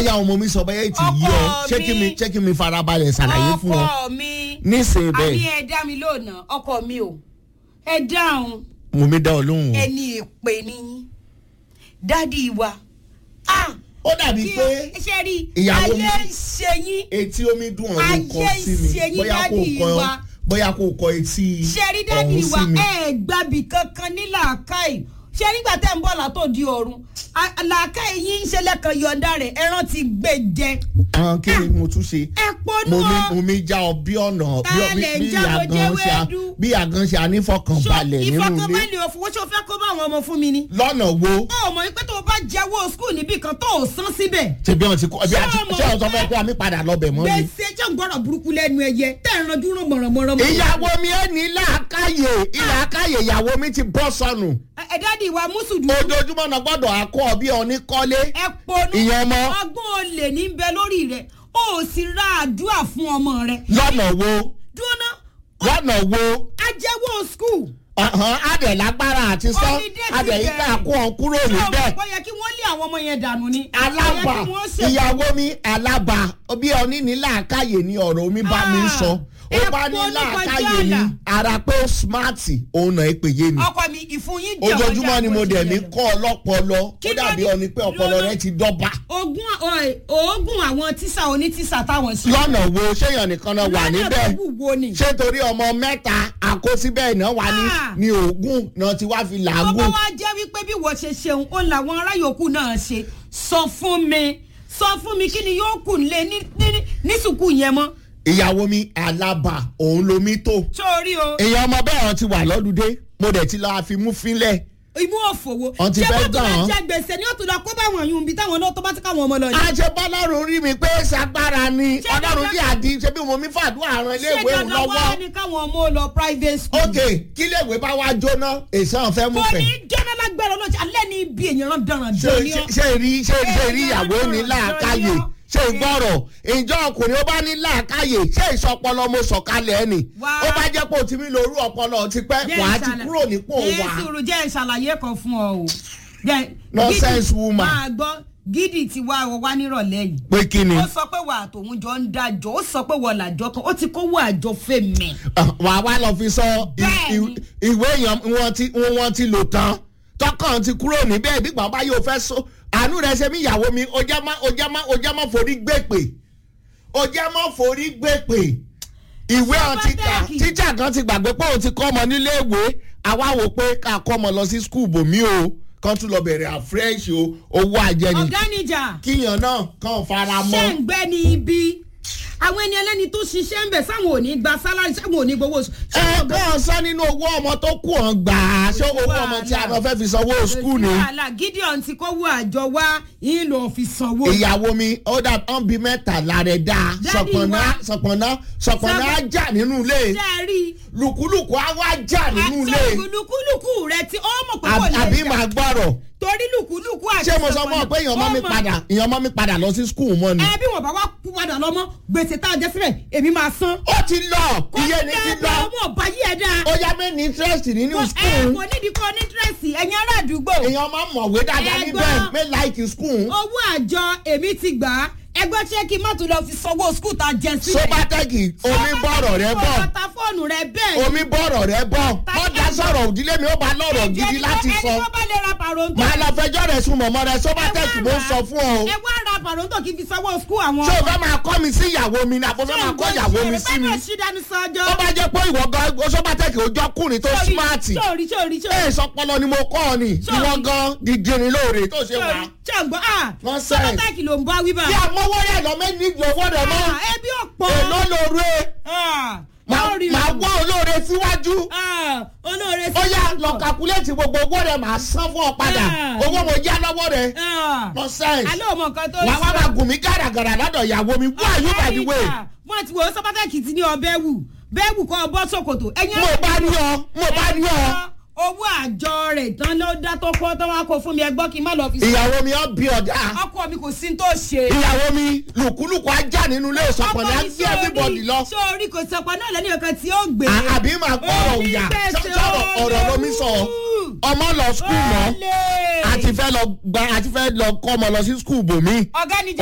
bóyá ọmọ mi sọ bóyá ètì yí ọ Ọkọ ṣé kí mi mi. ṣé kí mi farabalẹ̀ ṣàlàyé fún ọ ọkọ mi nísìnyí àní bẹ́ẹ̀ ẹ dá mi lónà ọkọ mi o ẹ dáhùn mo mi dá ọ lóhùn o. ẹni èpè ni dádì wa ah ó dàbí kí pé o ṣe rí ìyàwó mi- ayé ń ṣe yín etí omi dùn ọ̀ ló kọ Ayé sí mi ìṣe yín bóyá kò dádì kọ wa. bóyá kò kọ etí ṣe rí dádì ọ̀hún wa sí mi. ẹ gbàbí kankan ní làákàyè ṣe nígbà tẹ́ ń bọ̀ látò di ọ̀run a- làákàyè yín ń ṣe lẹ́kan yọ̀ǹda rẹ̀ ẹran ti gbé jẹ àwọn kí ni mo tún ṣe ẹ ponú mo mi ọ mo mi já ọ bí ọ̀nà bí ọ- bí Tálẹ̀ bí já mo àgàn jẹ́ ṣe à- wẹ́ẹ́dú. bí àgàn ṣe ànífọkànbalẹ̀ nínú ilé ìfọkànbalẹ̀ òfowó ṣé o fẹ́ kó bá àwọn ọmọ fún mi ni. lọ́nà wo ó mọ̀ wípé tó o bá jẹ́wọ́ skul níbì kan tó o san síbẹ̀. ṣe bí wọn ti kọ bí a ti Ṣé ọmọ ṣe ọsọ pé- fẹ pé àmì padà lọbẹ mọ ni. gbèsè jẹ́ ń gbọ́dọ̀ burúkú lẹ́nu ẹyẹ tẹ́ ẹ̀ ranjú rán mọ̀rànmọ́rán. ìyàwó mi ẹ ní làákàyè ìlàákàyè ìyàwó mi ti bọ́ sọnù ẹ dádì wa mùsùlùmí. ojoojúmọ́ náà gbọ́dọ̀ akọ bí ọní kọ́lé ẹ ponú. ìyẹn ọmọ ọgbọ́n olè ní bẹ lórí rẹ̀ ó sì ra àdúrà fún ọmọ rẹ̀. lọ́nà wo dúró ná lọ́nà wo ajẹ́wọ́ skul. ọ̀hán adẹ̀ lágbára àti sọ Holiday ti adẹ̀ yìí ká bẹ̀rẹ̀. kó ọ kúrò ṣé o níbẹ̀ mọ̀ pé ó yẹ kí wọ́n lé àwọn ọmọ yẹn dànù ni. alábà Ó yẹ kí wọ́n ṣe- ìyàwó mi alábà bí ọní ní làákàyè ni ọ̀rọ̀ mi bá mi Ah, sọ ó ẹ bá ní polú kọjá làákàyè ni àlà. ara pé ó smarti òun náà èpè yé ni. ọkọ mi ìfun yín jẹ́ ojoojúmọ́ ọjà ni mo bó ṣe dẹ̀ mí yẹ lọ. kọ́ ọlọ́pọlọ ó Kí ló dàbí ní- ọni pé ọpọlọ lọ́nà- rẹ ti dọ́ba. ogún ọ̀- oògùn àwọn tíṣà onítìṣà táwọn ṣe. lọ́nà wo ṣéyàn nìkan náà wà níbẹ̀ lọ́nà tó wù wo ni. ṣé torí ọmọ mẹ́ta àkósíbẹ̀ náà wà ní Ah. ní oògùn náà ti wá fi ọmọ làágùn. wa jẹ́ wípé bí wọ́n ṣe ṣeun ó làwọn ará yòókù náà ṣe sọ fún mi sọ fún mi kí ni yóò kù nílé ní- ní- ní sùkú yẹn mọ́. ìyàwó mi alábà òun lomi tó. sórí o èèyàn ọmọ bẹ́ẹ̀ wọn ti wà lọ́dúndé mo dẹ̀ ti lọ́ọ́ fi mú fínlẹ̀. imú òfòwò Wọ́n ti ṣé fẹ́ wọ́n tún gbà máa wọ́n. jẹ gbèsè ní òtún lọ kó bá wọn yùn bí táwọn náà tó bá ti káwọn ọmọ lọ yìí. àṣebọ́lọ́run rí mi pé ṣagbára ni Ṣé ọlọ́run dandan- dí àdí ṣe bí mo mi fàdúrà ran ṣé iléèwé òun dandan wá lọ́wọ́. ni káwọn ọmọ ó lọ private school. ok kí iléèwé bá wá jóná èsì àwọn fẹ́ mú kò fẹ́. ní jọ́nà lágbára ọlọ́jà alẹ́ ní ibi èèyàn rán dánràn ṣe dán ní ọ. ṣe rí ṣe ṣe rí Èèyàn ìyàwó ní náà làákàyè lọ́yọ́. ṣe gbọ́rọ̀ ìjọ ọkùnrin ó bá ní làákàyè ṣé ìsọpọlọ mo sọ̀kalẹ̀ ẹni Wá. ó bá jẹ́ pé o ti mi lóru ọpọlọ ti pẹ́ Jẹ́ wà á ti ìṣàlẹ̀- kúrò nípò wà Jésù jẹ́ ìṣàlàyé kan fún ọ o. Jẹ́- Nonsense Gidi- woman. máa gbọ́ gidi ti wá ọ wá nírọ̀lẹ́ yìí. pé kí ni ó sọ pé wà àtòun jọ ń dájọ́ ó sọ pé wọ́n làjọ kan ó ti kówó àjọ fèmí. wà á wá lọ fi sọ i- Bẹ́ẹ̀ni. i- ìwé èèyàn wọn ti wọn ti lò tán tọkàn ti kúrò níbẹ̀ bí bàbá yóò fẹ́ so àánú rẹ ṣe mí ìyàwó mi ó jẹ́ má ó jẹ́ má ó jẹ́ má forí gbèpè ó jẹ́ má forí gbèpè ìwé ọ̀hún ti kà Sọ́bátẹ́ẹ̀kì. tíjà kan ti gbàgbé pé òun ti kọ́ ọmọ nílé ìwé àwa wò pé ká kọ́ ọmọ lọ sí skul bòmí o kan tún lọ bẹ̀rẹ̀ àfresh o owó àjẹni ọ̀gá níjà kíyàn náà kàn fara ṣé mọ́ ń gbẹ́ ní ibi àwọn ẹni ẹlẹ́ni tó ṣiṣẹ́ ń bẹ̀ sáwọn ò ní gba sálárì sáwọn ò ní gbowó oṣù. ẹ bọ́ọ̀ sọ nínú owó ọmọ tó kù ọ̀n gbà á ṣé owó ọmọ tí a lọ fẹ́ fi sanwó skul ni. wàhálà gideon ti kówó àjọ wá yín lọ fi sanwó. ìyàwó mi ó dà tán bí mẹ́tàlá rẹ̀ dá Daddy sọ̀pọ̀nà wa. sọ̀pọ̀nà sọ̀pọ̀nà á jà nínú ilé ṣé ẹ rí i. lùkúlùkù á wá jà nínú ilé àti lùkúlùkù rẹ tí ó mọ̀ pé kò Àbí- lè àbí jà. màá gbọ́rọ̀ torí lùkúlùkù àti ṣé mo sọ fún ọ pé èèyàn mọ́ mi ó mọ̀- padà èèyàn mọ́ mi padà lọ sí skul mọ́ ni. ẹ bí wọn bá wá kú padà lọ́mọ gbèsè tá a jẹ sílẹ̀ èmi máa san. ó ti lọ iye ní ti lọ ọmọ ọba yí ẹ dáa. ó yá mi ní interest nínú ẹ skul kò nídìí kọ́ ní dírẹ́sì ẹ̀yin ará àdúgbò. èèyàn máa mọ̀wé dáadáa Ẹ níbẹ̀ gbọ́. mi like skul owó àjọ èmi ti gbà á ẹgbẹ́ ṣé kí n má tún lọ fi sanwó skul tá a jẹ sílẹ̀. sóbátẹ́kì omi bọ̀rọ̀ rẹ bọ̀ ọ̀tá fóònù rẹ bẹ́ẹ̀. omi bọ̀rọ̀ rẹ bọ̀ wọ́n dá sọ̀rọ̀ òdílé mi ó bá lọ́rọ̀ gidi láti sọ ẹni tó bá lè ra pàrọ̀ǹtò. màá lọ fẹjọ́ rẹ̀ sùn mọ̀mọ́ rẹ sóbátẹ́kì mo ń sọ fún ọ o ẹ wá ra pàrọ̀ǹtò kí n fi sanwó skul àwọn. ṣé o fẹ́ máa kọ́ mi sí ìyàwó mi ni àbò fẹ́ máa kọ́ ìyàwó mi sí mi bẹ́ẹ̀ ṣì dání sọ́jọ́. ó bá jẹ́ pé ìwọ gan sóbátẹ́kì ojọ́kùnrin tó smarti sórí sórí sórí. ẹ̀ sọpọlọ ni mo kọ́ ọ ni Sorry. ìwọ gan dìdìrín lóore tó ṣe wà. sórí ṣàǹgbọ́n à Nonsense. sọ́kọ́tàkì ló ń bá wí bá. bí àmọ́wọ́ rẹ̀ lọ mẹ́ni ìdí owó rẹ̀ mọ́ Ah, ẹbí ọ̀pọ̀. èló lóore Ah, màá lórí màá rẹ̀. wọ́ olóore síwájú Ah, olóore sí. ó yá lọ kàkúlẹ̀tì gbogbo owó rẹ̀ màá san fún ọ padà Ah. owó mo yá lọ́wọ́ rẹ̀ Ah, nonsense alẹ́ ò mọ nǹkan tó wàá wá máa gùn mí gàràgàrà lọ́dọ̀ ìyàwó mi who are you by the way wọ́n ti wo sọ́kọ́tàkì ti ní ọbẹ̀ wù bẹ́ẹ̀ wù kọ́ ọ bọ́ sòkòtò. ẹ̀yin mo bá ní ọ mo bá ní ọ owó àjọ rẹ̀ tán ló dá tó kọ́ tó wá kó fún mi ẹgbọ́n kí n má lọ fi sọ. ìyàwó mi ọ bí ọjà ọkọ mi kò sí ní tó ṣe. ìyàwó mi lùkúlùkù ajá nínú ilé ìsọpọ̀ ní Ọkọ mi agbé everybody lọ sórí kò sọpọ náà lẹ́nu ọ̀kan tí ó gbé. À- àbí máa gbọ́ ọ̀rọ̀ òyà Onígbèsè sọ̀rọ̀ ọ̀rọ̀ ló mi sọ ọmọ lọ skul mọ́ Olè. àti fẹ́ lọ gba àti fẹ́ lọ kọ́ ọmọ lọ sí skul bòmí. ọ̀gá ni